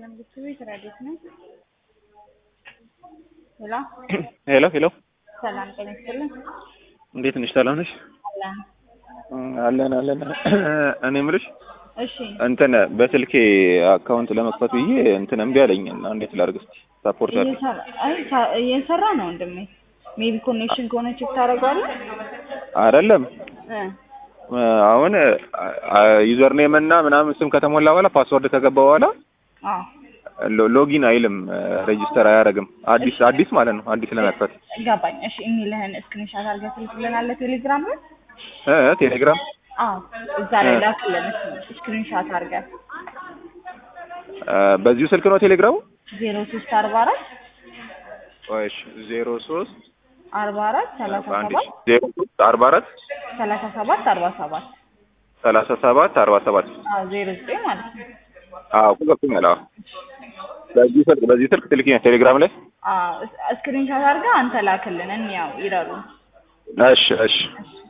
ይስጥልን ቤት ረዴት ነኝ። ሄሎ ሄሎ ሄሎ፣ ሰላም ጤና ይስጥልን። እንዴት ነሽ? ሰላም ነሽ? አለን አለን አለን። እኔ የምልሽ እሺ እንትን በስልኬ አካውንት ለመክፈት ብዬ እንትን እምቢ አለኝ እና እንዴት ላድርግ እስኪ ሳፖርት አድርግ። እየሰራ አይ ሳ- እየሰራ ነው ወንድሜ። ሜቢ ኮኔክሽን ከሆነ ቼክ ታደርገዋለህ አይደለም እ አሁን ዩዘር ኔም እና ምናምን ስም ከተሞላ በኋላ ፓስወርድ ከገባ በኋላ አዎ ሎ- ሎጊን አይልም፣ ሬጂስተር አያደርግም። አዲስ አዲስ ማለት ነው አዲስ ለመክፈት ገባኝ። እሺ የሚልህን ስክሪንሻት አድርገህ ትልክልናለህ ቴሌግራም ላይ? እ ቴሌግራም አዎ እዛ ላይ ላክልን ስክሪንሻት አድርገህ እ በዚሁ ስልክ ነው ቴሌግራሙ? ዜሮ ሶስት አርባ አራት እሺ ዜሮ ሶስት አርባ አራት ሰላሳ አንድ ሰባት ዜሮ ሶስት አርባ አራት ሰላሳ ሰባት አርባ ሰባት ሰላሳ ሰባት አርባ ሰባት አዎ ዜሮ ዘጠኝ ማለት ነው። አዎ ገብቶኛል። አዎ በዚህ ስልክ በዚህ ስልክ ትልኪኛል ቴሌግራም ላይ? አዎ ስክሪንሻት አድርገህ አንተ ላክልን እንያው ይረሩ። እሺ እሺ እሺ